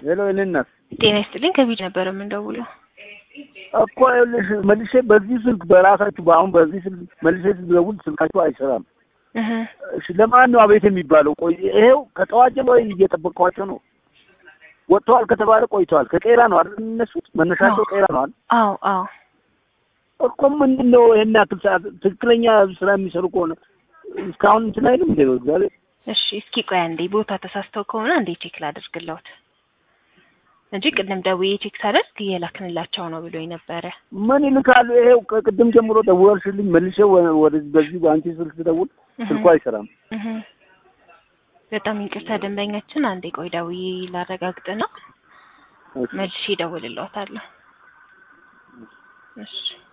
ሄሎ የኔ እናት ጤና ይስጥልኝ። ከቢድ ነበር የምንደውለው። እኮ ይኸውልሽ መልሼ በዚህ ስልክ በራሳችሁ በአሁን በዚህ ስልክ መልሼ ስደውል ስልካችሁ አይሰራም። እህ እሺ ለማን ነው አቤት የሚባለው? ቆይ ይሄው ከጠዋት ጀምሮ እየጠበቅኳቸው ነው። ወጥተዋል ከተባለ ቆይተዋል። ከቄራ ነው አይደል የሚነሱት? መነሻቸው ቄራ ነው አይደል? አዎ አዎ እኮ ምንድን ነው ይሄን ያክል ሰዓት ትክክለኛ ስራ የሚሰሩ ከሆነ እስካሁን እንትን አይልም እንደ እግዚአብሔር እሺ እስኪ ቆይ አንዴ ቦታ ተሳስተው ከሆነ አንዴ ቼክ ላደርግልዎት እንጂ ቅድም ደውዬ ቼክ ሳደርግ እየላክንላቸው ነው ብሎኝ ነበረ። ምን ይልካሉ? ይሄው ከቅድም ጀምሮ ደወልሽልኝ መልሼ ወ- ወደ በዚህ በአንቺ ስልክ ስደውል ስልኩ አይሰራም። እህ በጣም ይቅርታ ደንበኛችን፣ አንዴ ቆይ ደውዬ ላረጋግጥና እሺ። መልሼ እደውልልዎታለሁ። እሺ